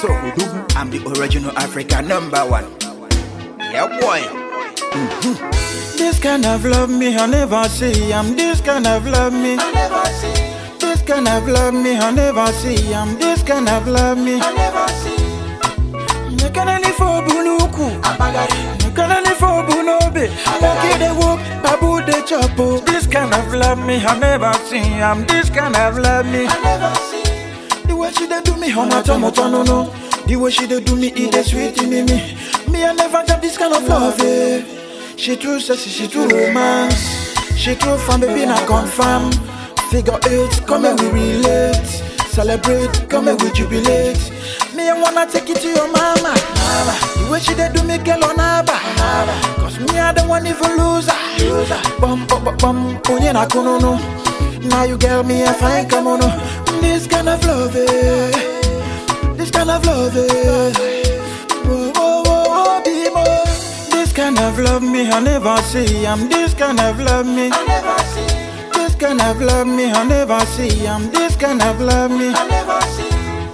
So, I'm the original African number one. Yeah, boy. This kind of love me I never see. I'm this kind of love me. I never see, This kind of love me I never see. I'm this kind of love me. I never see. Nekanani for bunuku. Abagari, Nekanani for bunobe. Lucky they walk, babu they chopo. This kind of love me I never see. I'm this kind of love me. I never see. The way she dey do me, on a tomo tono no. The way she dey do me, it dey sweet in me. Me I never got this kind of love. Eh. She too sexy, she too romance. She too fun, baby, not confirm. Figure eight, come and we relate. Celebrate, come and we jubilate. Me I wanna take it to your mama. mama. The way she dey do me, girl on aba. Cause me I don't want even lose her. Bum bum bum bum, onye na kono no. Now you girl me a fine come on. oh. This kind of love, eh. This kind of love, eh. Whoa, whoa, whoa, whoa, be more. This kind of love me I never see. I'm this kind of love me. I never see, This kind of love me I never see. I'm this kind of love me. I never see.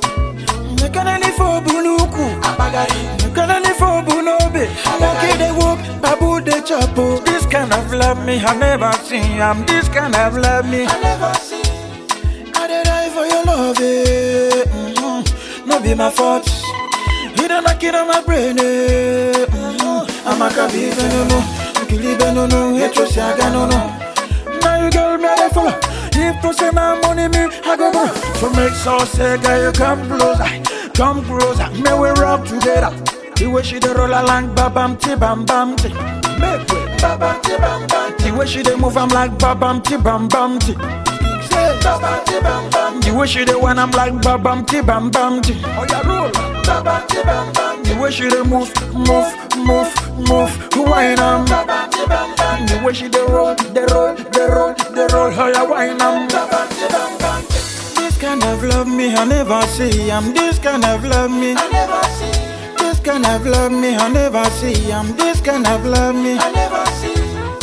Nekanani for bunuku. Abagari, Nekanani for bunobe. Lucky they walk, babu they chopo. This kind of love me I never see. I'm this kind of love me. I never see. I dey die for your love, eh. mm No be my fault. You done knock it on my brain, eh. mm I'm a kabi no no, kili no no, hetro siaga no no. Now you girl me I dey follow. If to say my money me, I go go. So make sure say girl you come closer, come closer. May we rub together. The way she dey roll along, babam ti bam bam ti. Make way, babam ti bam bam ti. The way she dey move, I'm like babam ti bam bam ti. Say babam ti bam bam. The way she dey when I'm like babam ti bam bam ti. Oh yeah, roll. Babam ti bam bam. The way she dey move, move, move, move. Wine am. Babam ti bam bam. The way she dey roll, dey roll, dey roll, dey roll. Oh yeah, wine am. Babam ti bam bam. This kind of love me I never see. I'm this kind of love me. I never see, This kind of love me I never see. I'm this kind of love me. I never see.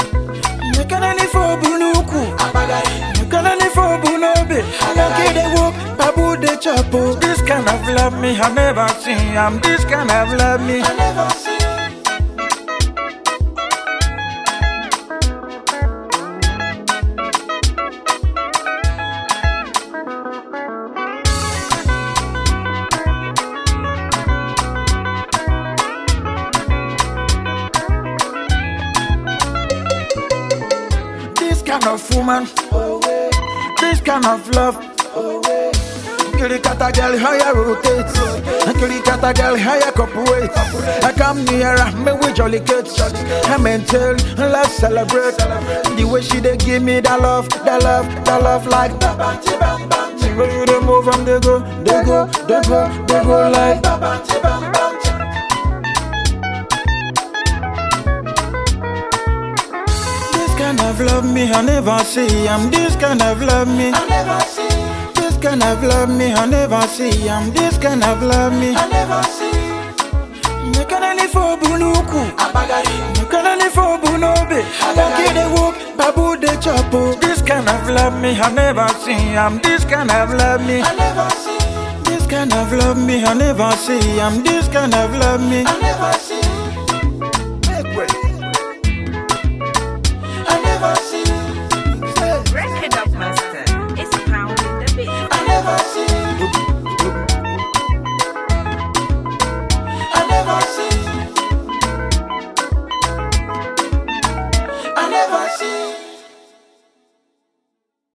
Nekanani for bunuku. Abagari, Nekanani for bunobe. Lucky they walk, babu they chopo. This kind of love me I never see. I'm this kind of love me. I never see. This kind of woman, this kind of love. Kitty cat a girl, how you rotate? Kitty cat a girl, how you cooperate? I come nearer, me we jolly kids. I mental, let's celebrate. The way she dey give me that love, that love, that love like. Babam ti bam bam, The way you dey move and they go, they go, they go, they go like. babam ti bam bam. This kind of love me I never see. I'm this kind of love me. I never see, This kind of love me I never see. I'm this kind of love me. I never see. Nekanani for bunuku. Abagari, Nekanani for bunobe. Lucky they walk, babu they chopo. This kind of love me I never see. I'm this kind of love me. I never see, This kind of love me I never see. I'm this kind of love me. I never